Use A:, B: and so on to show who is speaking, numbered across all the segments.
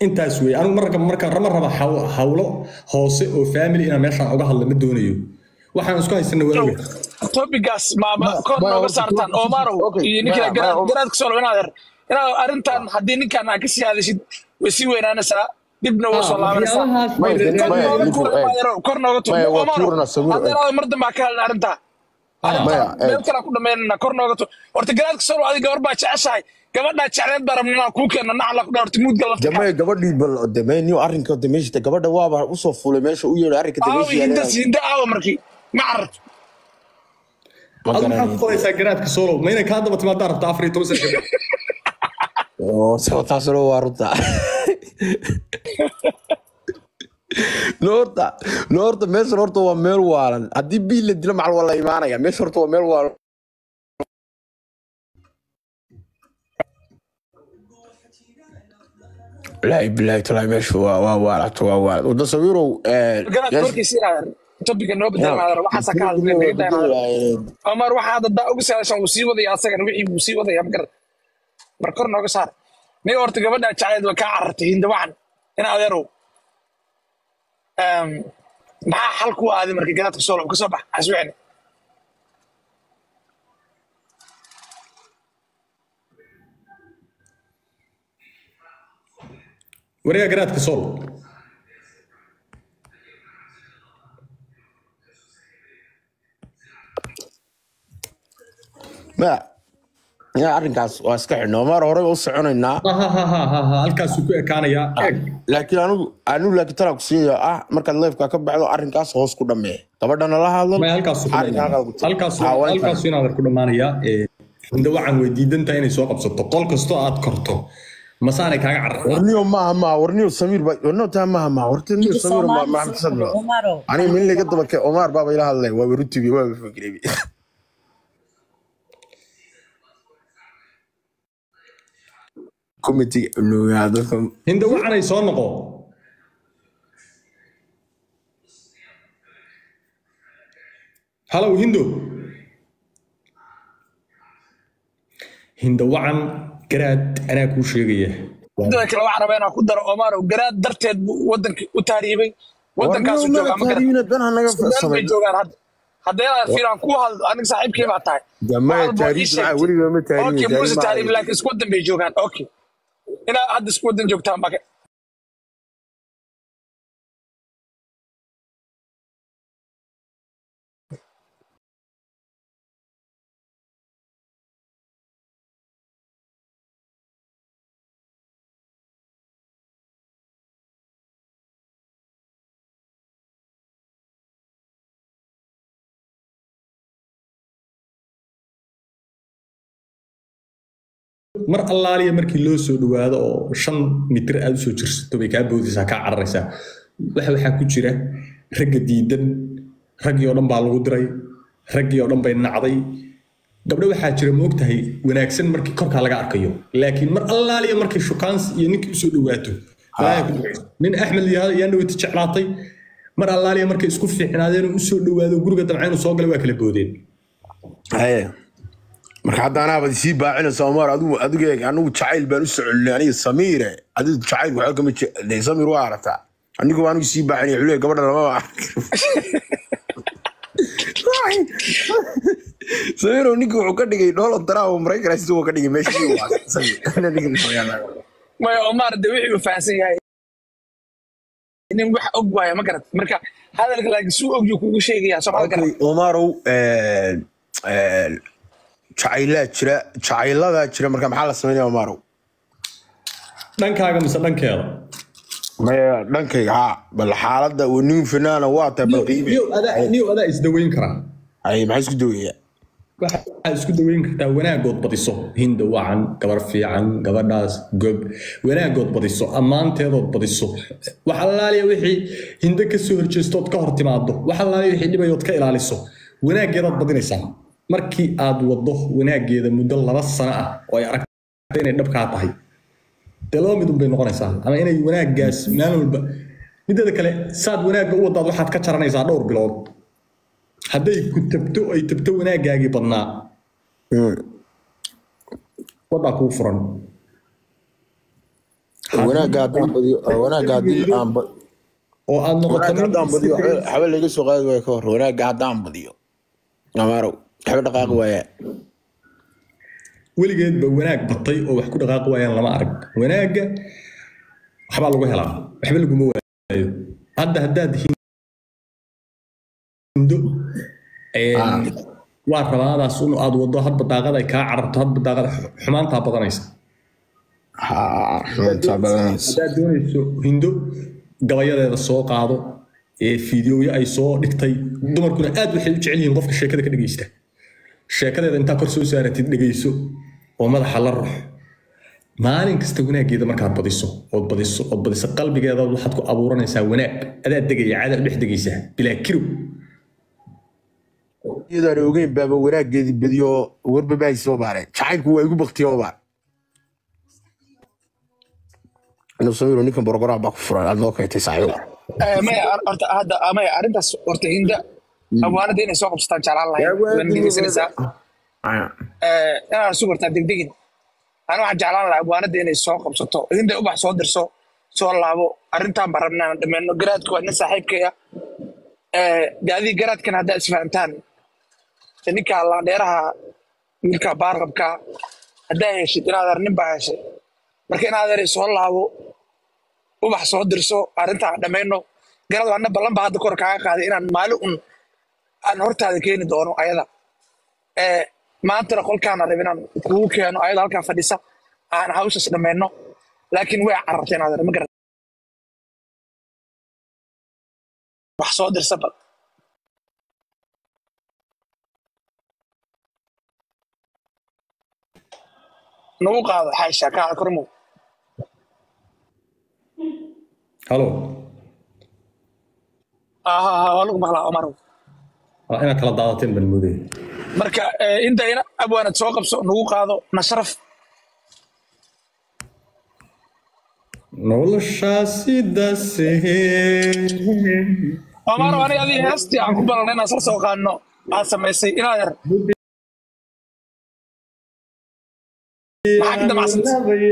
A: intaas wey anigu marka marka rama raba haw- hawlo hoose oo family inaan meeshaan uga hadla ma doonayo waxaan isku haysana waaga
B: topigaas maama
C: Ma-
B: kor
C: ma-
B: nooga
C: okay,
B: saartaan
C: okay,
B: omarow
C: okay,
B: iyo ninka
C: ma- ma-
B: garaadka soo inaad er inaad arrintan haddii ninkan aad ka sii hadashid way sii weynaanaysaa dibna waa soo laabanaysaa
A: waxyaabahaas
C: Maya,
A: way-
C: maya,
B: kor nooga
C: ninku,
B: tuur
C: eh,
B: Omarow, kor nooga tuur
C: maya, waa
B: Omarow,
C: tuurna, Samir,
B: haddii
C: eh.
B: inaad mar dambe ka hadlin arrintaa arrintan
C: Maya, eh.
B: meel kale ku dhammaynana kor nooga tuur horta garaadka soo adiga gabar baa jeceshahay gabadhaa jecleed baa rabna inaan kuu keenno nacla ku dhaa horta muudga lafta
C: damay gabadhii bal damay niyo arrinka dameeshta gabadha waaba usoo fulay meesha u yeedhay arrinka
B: aawi
C: dameeshta
B: hinda hinda aawa markii ma cararto
C: ma
A: Adigu maxaad
C: garanay
A: ku qoraysaa garaadka solo ma inay kaa daba timaadaan rabta afar iyo toban sano kadib
C: oo soo taasuna waa runta noorta noorta meeshan horta waa meel waalan haddii biil la dilo macal waa la imaanaya meesha horta waa meel waalan bilaahi bilaahi talaahi meesha waa waa waalato waa waalad wada sawirow
B: garaadka korkiisa inaad topiga noo bedelmaadar waxaasa ka hadlay naga daynaa Omar waxa hadda daa uga saadashan wuu sii wadaya asagana wixii wuu sii wadaya magarad mar kor nooga saar nin horta gabadha jacayl waa kaa carartay hinda wacan in adeerow Em, maxaa xal ku aaday markii garaadka soo ka soo bax aswicni
A: wareega garaadka solo
C: ma ya arrinkaas waa iska xidhno maar horey u soconaynaa
A: ha ha ha ha ha ha halkaasuu ku ekaanayaa eeg
C: laakiin anigu anigu laakiin talaa ku siiya ah markaad leefka ka baxdo arrinkaas hoos ku dhammee gabadhana la hadlan
A: maya halkaasuu ku
C: arrinka halkaad ku
A: dhammaanaya.
C: tag.
A: halkaasuu
C: Ah, waa intaan.
A: halkaasuu inaad ku dhammaanayaa ee, hinda wacan way diidan tahay inay soo qabsato qol kastoo aad korto masaanay kaaga carartaa
C: warniyo maaha maaha warniyo samiir ba warniyo taa maaha maaha horta niyo samiir ma maxamed sadlo
D: Omaro.
C: aniga min laga daba kee omar baaba ila hadlay waa warutibi waa fikrebi committee nugaa dadka
A: hinda wacanay soo noqo halow hindo hinda wacan garaad anaa kuu sheegaya
B: midda kale waxaan rabaa inaan ku daro Omar garaad darteed buu wadanka u taariibay wadankaasu joogaa ma garad
C: ben hanaga
B: meel bay
C: farsamay
B: joogaan hadda haddii aad fiiraan ku hadlo aniga saaxiibkay baa tahay
C: Jamaya
B: Wax walba
C: taariikh
B: ii sheegtay.
C: maxaa weligaa ma taariikh,
B: Okay,
C: taariikh
B: muuse
C: ma
B: taariikh
C: hayo.
B: laakiin isku wadan bay joogaan okay inaad hadda isku wadan joogtaan baka
A: mar allaaliya markii loo soo dhawaado oo shan mitir aad usoo jirsato bay kaa boodaysaa kaa cararaysaa waxa waxaa ku jira ragga diidan raggii oo dhan baa lagu diray raggii oo dhan bay nacday gabdho waxaa jira ma ogtahay wanaagsan markii korkaa laga arkayo laakiin mar allaaliya markii shukaans iyo ninkii usoo dhawaato balaayaa ku dhacaysa. nin axmed yaa- yaan dhawati jeclaatay mar allaaliya markay isku fiicnaadeen oo usoo dhawaado guriga damca inuu soo galay waa kala boodeen
C: haye marka hadda anaaba sii baacinaysa omar adigu adigu eeg anigu jacayl baan u socolinay aniga samiire adigu jacayl waxba kama jeeday samiir waa aragtaa anigu anigu sii baacinay xuley gabadha lama samiiro ninki wuxuu ka dhigay dhoola daraa oo maraykan siduu ka dhigay meeshii uu aasay samiir
B: maya Omar de wixii uu fahansan yahay nin wax og waaya ma garad marka hadalka laakiin suu og yuu kugu sheegayaa soo ma garad
C: Okay, omarow jacaylaa jira jacayladaa jira marka maxaa la sameynaya omarow
A: dhankaaga mise dhankeeda
C: maya dhankayga haa bal xaaladda nin finaana waa tahay bal qiime
A: niyow adaa niyow adaa isdaweyn karaa
C: ay maxaa isku daweeyaa
A: waxaad isku daweyn kartaa wanaagood badiso hinda wacan gabar fiican gabadhaas gob wanaagood badiso ammaanteedood badiso wax allaaliya wixii hinda ka soo horjeestood ka hor timaado wax allaaliya wixii dhibayood ka ilaaliso wanaaggeedaad badinaysaa markii aad wado wanaaggeeda muddo laba sano ah oo ay aragta inay dhabkaa tahay dee laba midun bay noqonaysaa ama inay wanaaggaas maalin walba mideeda kale saad wanaagga u wadaad waxaad ka jaranaysaa dhowr bilood hadday ku tabto ay tabto wanaaggaagii badnaa wadaa kuu furan
C: wanaagga haddaan badiyo wanaagga haddii aan ba-
A: oo aad noqoto
C: wanaagga
A: nin
C: haddaan badiyo waxba waxba laga soo qaadi waayo ka hor wanaagga haddaan badiyo amaarow waxba dhaqaaqi waaya
A: weligeedba wanaag batay oo wax ku dhaqaaqi waayaan lama arag wanaagga waxbaa lagu helaa waxba laguma waayo hadda haddaad hindo een, waa rabaadaas un aad wado hadba daaqada ay kaa cararto hadba daaqada xumaantaa badanaysa
C: haa xuntaa badanaysa
A: haddaad doonayso hindo gabayadeeda soo qaado ee fiidiyoya ay soo dhigtay dumarkuna aad waxay u jecel yihiin qofka sheekada ka dhegeysta sheekadeeda intaa kor soo saaratid dhegeyso oo madaxa la ruux maalin kasta wanaageeda markaad badiso ood badiso ood badiso qalbigeeda waxaad ku abuuranaysaa wanaag adaa degaya caadaad dhex degaysaa bilaa kirow
C: iyadaan ogeyn baaba wanaaggeedii badiyo warba baa soo baareen jacaylku waa igu baktiyo baa inuu samiro ninkan borogoraa baa ku furan aad noo keentay saaxiibo
B: Eh, maya ar- horta hadda ah, maya arrintaas horta hinda abwaanada inay soo qabsataan jeclaan lahayd waan dhegeysanaysaa Eh, inaan isu bartaa degdegin ani waxaan jeclaan lahaa abwaanada inay soo qabsato hinda ubax soo dirso soo laabo arrintaan baan rabnaa aan dhammeeno garaadku waa nin saaxiibkaya gaadii garaadkan haddaa isfahantaan ninka laandheeraha wiilka baarqabka haddaa heshid in adeer nin baa heshay marka in adeer soo laabo ubax soo dirso arrintaan dhammayno garad waana ballan baa hadda kor kaaga qaaday inaan maalin un aan hortaada keeni doono ayada ee maantana qolkaana rab inaan kugu keeno ayada halkaa fadhisa aan hawshaas dhammayno laakiin way cararteen adeer ma garat wax soo dirsa bal nagu qaado xaysha kaa kormow
A: halo
B: aha waa lagu maqlaa omarow
A: waa inaad kala daadateen baan moodaya
B: marka eh, inta ina abwaanad soo qabso nagu qaado na sharaf
A: noloshaasi dasee
B: omaro aniga adii heestii aan ku balanay inaan sar soo qaadno aad samaysay inaad yar maxaa ka damacsanta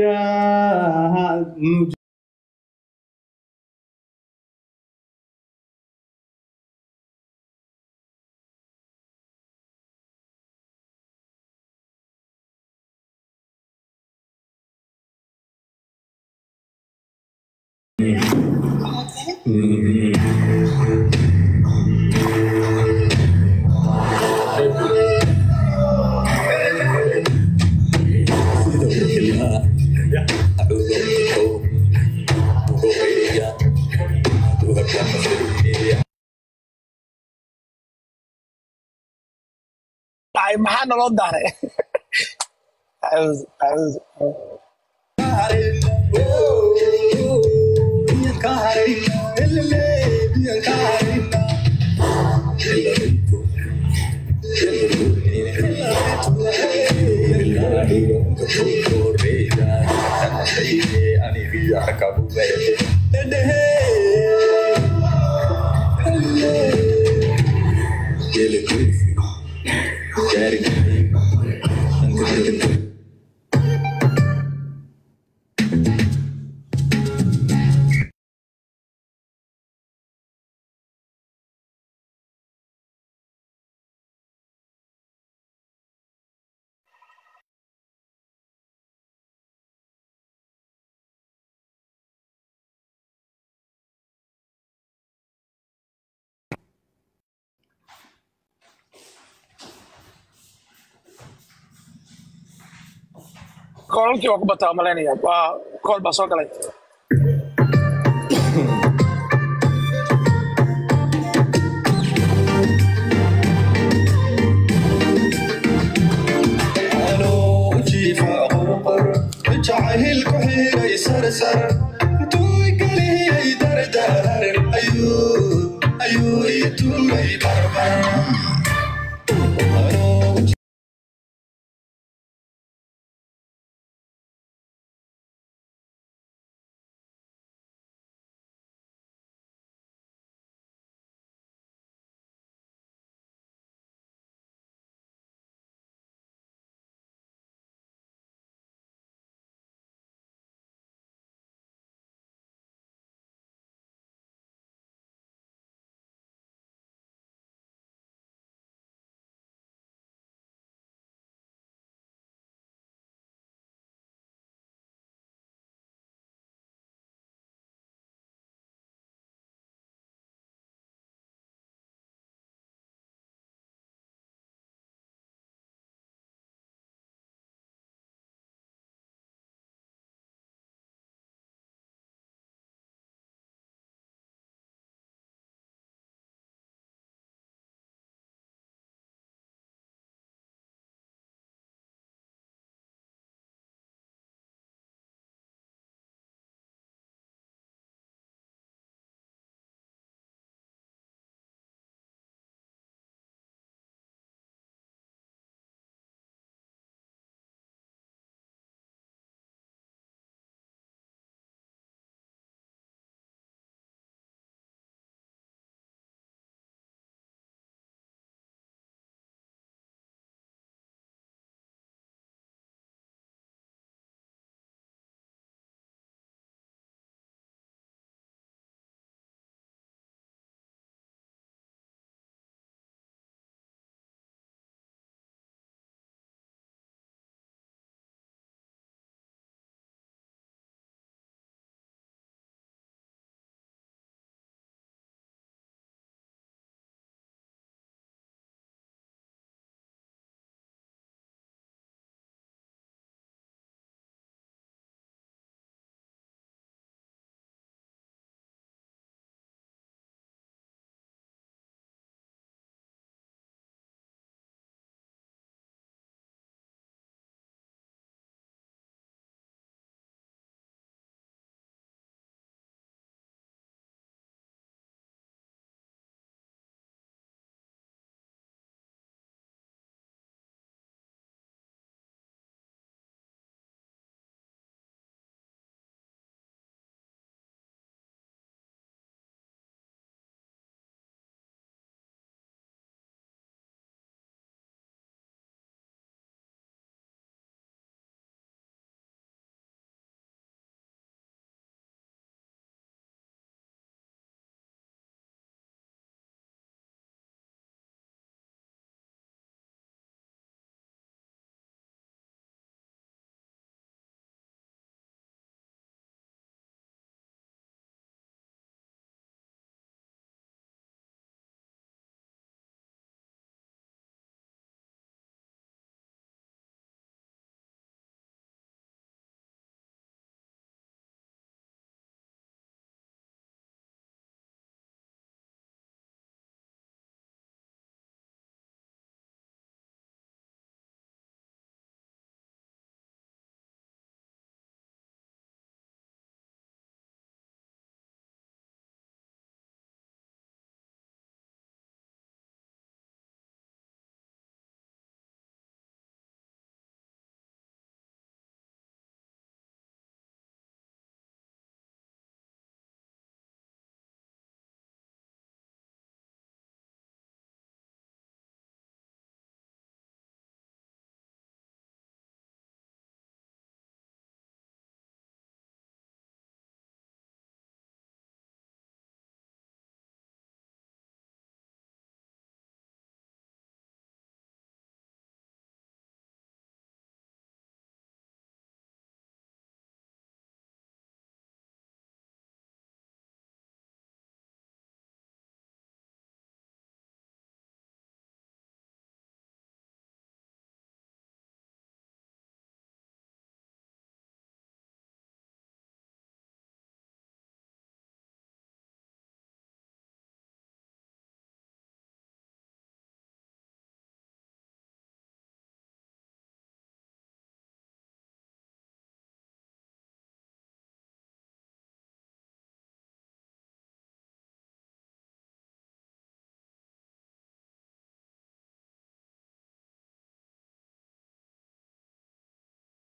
B: dhacay maxaa naloo daaray Acuudu, acuudu, acuudu. koolalkii waa ku bataa malaynaya waa kool baa soo galay
D: ayuu ii tuuray barbar